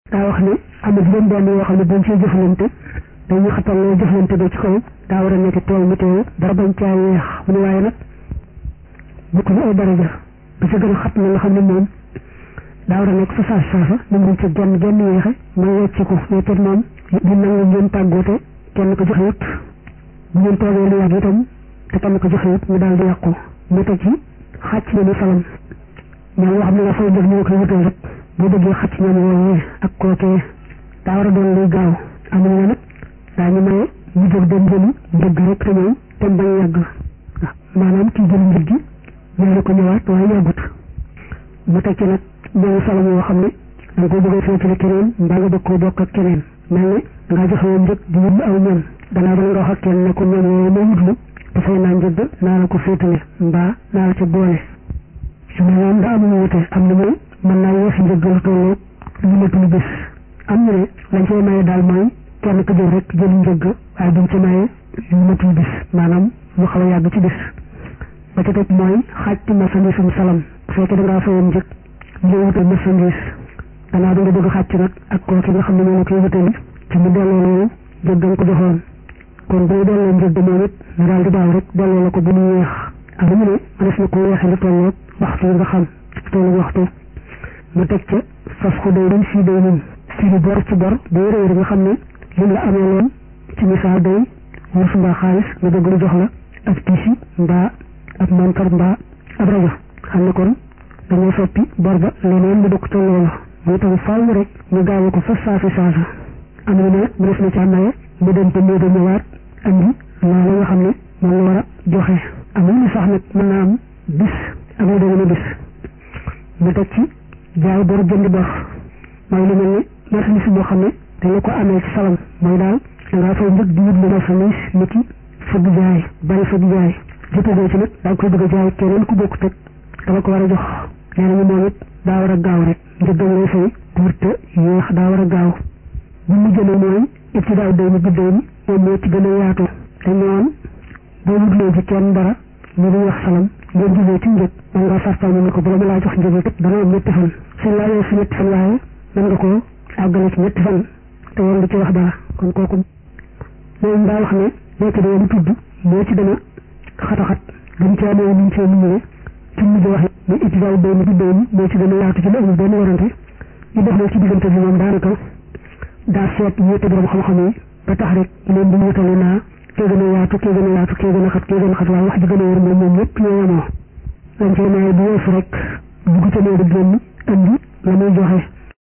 daa wax ne am na juróom benn yoo xam ne buñ ciy jëflante dañuy xatal loo jëflante ba ci kaw daa war a nekk tool mu teew dara bañ caa yeex mu ne waaye nag bokk ñu ay daraja ba ca gën a xat na nga xam ne moom daa war a nekk fa saas saasa moom buñ ca genn genn yeexe mooy wecci ko weccat moom di nangu ngeen tàggoote kenn ko joxe yëpp bu ngeen toogee lu yàgg itam te kenn ko joxe yëpp mu daal di yàqu mu teg ci xàcc na ni salam ñoom yoo xam ne nga fay def ñu koy wutal rek boo bëggee xàcc ñoom woowee ak kookee daa war a doon luy gaaw amuñu ne nag daañu maye ñu jóg dem jëli njëgg rek te ñëw te bañ yàgg maanaam kii jëli njëg gi ñëw ko ñëwaat waaye yàggut mu teg ci nag ñoom salam yoo xam ne da nga ko bëgg a féetale keneen mbaa nga bëgg koo bokk ak keneen mel ne dangaa joxe woon njëg di wut aw ñoom danaa ba nga wax ak kenn ne ko ñoom yooyu ma wutlu dafay naa njëgg naa la ko féetale mbaa naa la ca boole su ma ñoom da amuñu wute am na ñu mën naa yeex njëgg lu tolloo lu matul bis am ñu ne lañ cay maye daal mooy kenn ko jël rek jël njëgg waaye duñ ci maye lu matul bis maanaam lu xaw a yàgg ci bis ba ca teg mooy xaaj ci marchandise um salam bu fekkee da ngaa fayoon njëg ñu wutal marchandise danaa da nga bëgg xàcc nag ak kooki nga xam ne moo la koy wutali ci mu delloo loolu njëg nga ko joxoon kon boo delloo njëg moom it ñu daal di daaw rek delloo la ko bu mu yeex ak lu mu ne mënees na ko yeexee lu tolloog waxtu nga xam tolloog waxtu mu teg ca fas ko day rin fii day nin fii bor ci bor day réer nga xam ne lim la amee loon ci misaal day wurus mbaa xaalis nga bëgg lu jox la ab tiisi mbaa ab montar mbaa ab rajo xam ne kon dañoo soppi bor ba leneen mu bokk ca loolu muy tax faaw rek ñu gaaw ko fa saasi saasa am na ne mu def na ca maye mu dem te mbir ñëwaat andi loolu nga xam ne moom la war a joxe am na sax nag mën naa am bis ak lu demee bis mu teg ci jaay bor jënd bor mooy lu mel ni marchandise boo xam ne dañ la ko amee ci salam mooy daal da ngaa fay njëg di wut lu marchandise ni ki fëgg jaay bari fëgg jaay jotagoo ci nag daa koy bëgg a jaay keneen ku bokk teg dama ko war a jox nee nañu moom it daa war a gaaw rek njëggam lay fay wurte yéex daa war a gaaw bu mu jëlee mooy ibtidaaw day ni biddéy ni moom moo ci gën a yaatu te ñoon boo wutloo ci kenn dara ñu di wax salam ngeen jugee ci njëg man nga sartal ñu ne ko bala ma laa jox njëg kat dana am ñetti fan suñ laa yow si ñetti fan waaye mën nga koo àggale ci ñetti fan te woon du ci wax dara kon kooku moom daa wax ne nekk dee lu tudd moo ci gën a xataxat gën ci amee nuñ cee nuñuwe ci mujj wax ne ibtidaaw day ni biddéy ni moo ci gën a yaatu ci la amul benn warante ñu def na ci diggante bi moom daanaka daa seet ñetti borom xam-xam yi ba tax rek leen di wutale naa kee gën a yaatu kee gën a yaatu kee gën a xat kee gën a xat waaye wax ji gën a wér moom moom ñëpp ñoo yemoo lañ cee maye bu weesu rek dugg ca néegu génn indi la muy joxe